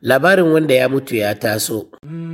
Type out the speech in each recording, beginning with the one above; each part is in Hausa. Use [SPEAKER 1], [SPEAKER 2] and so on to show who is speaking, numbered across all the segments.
[SPEAKER 1] labarin wanda ya mutu ya taso.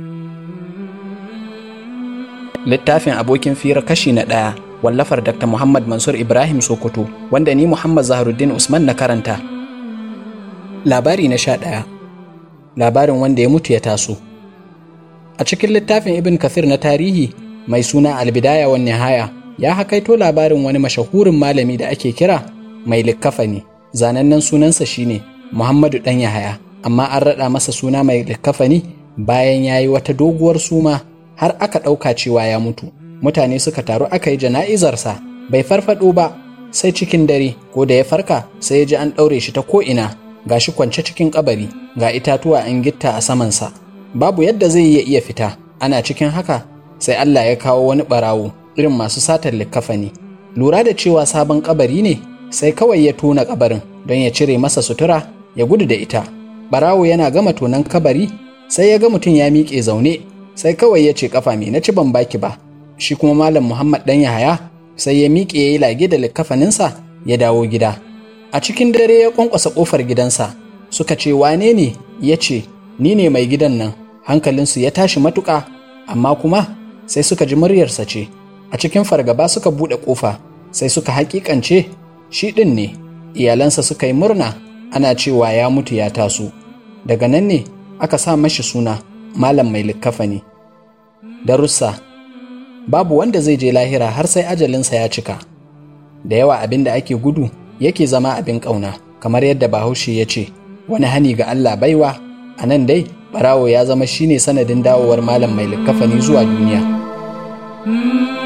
[SPEAKER 2] Littafin abokin fira kashi na ɗaya wallafar Dr. Muhammad Mansur Ibrahim Sokoto wanda ni Muhammad Zaharuddin Usman na karanta. Labari na sha ɗaya Labarin wanda ya mutu ya taso. A cikin littafin Ibn Kathir na tarihi mai suna Albidaya wa Nihaya ya hakaito labarin wani mashahurin malami da ake kira mai likkafani. Zanannen sunansa shine Muhammadu ɗan Yahaya, amma an raɗa masa suna mai likkafani bayan ya yi wata doguwar suma har aka ɗauka cewa ya mutu. Mutane suka taru aka yi jana'izarsa bai farfaɗo ba sai cikin dare ko da ya farka sai ya ji an ɗaure shi ta ko'ina ga shi kwance cikin kabari ga itatuwa an gitta a samansa. Babu yadda zai iya iya fita ana cikin haka sai Allah ya kawo wani ɓarawo irin masu satar likkafani. Lura da cewa sabon kabari ne sai kawai ya tona kabarin don ya cire masa sutura ya gudu da ita. Barawo yana gama tonan kabari sai ya ga mutum ya miƙe zaune sai kawai ya ce kafa me na ci ban baki ba. Shi kuma Malam Muhammad ɗan Yahaya sai ya miƙe ya yi lage da likkafaninsa ya dawo gida. A cikin dare ya ƙwanƙwasa ƙofar gidansa suka ce wane ne ya ce ni ne mai gidan nan hankalinsu ya tashi matuƙa amma kuma sai suka ji muryarsa ce a cikin fargaba suka buɗe ƙofa sai suka haƙiƙance shi ɗin ne iyalansa suka yi murna ana cewa ya mutu ya taso daga nan ne aka sa mashi suna malam mai likkafani darussa babu wanda zai je lahira har sai ajalinsa ya cika da yawa abin da ake gudu yake zama abin ƙauna kamar yadda bahaushe ya ce wani hani ga allah baiwa a nan dai barawo ya zama shine sanadin dawowar malam mai likkafani zuwa duniya.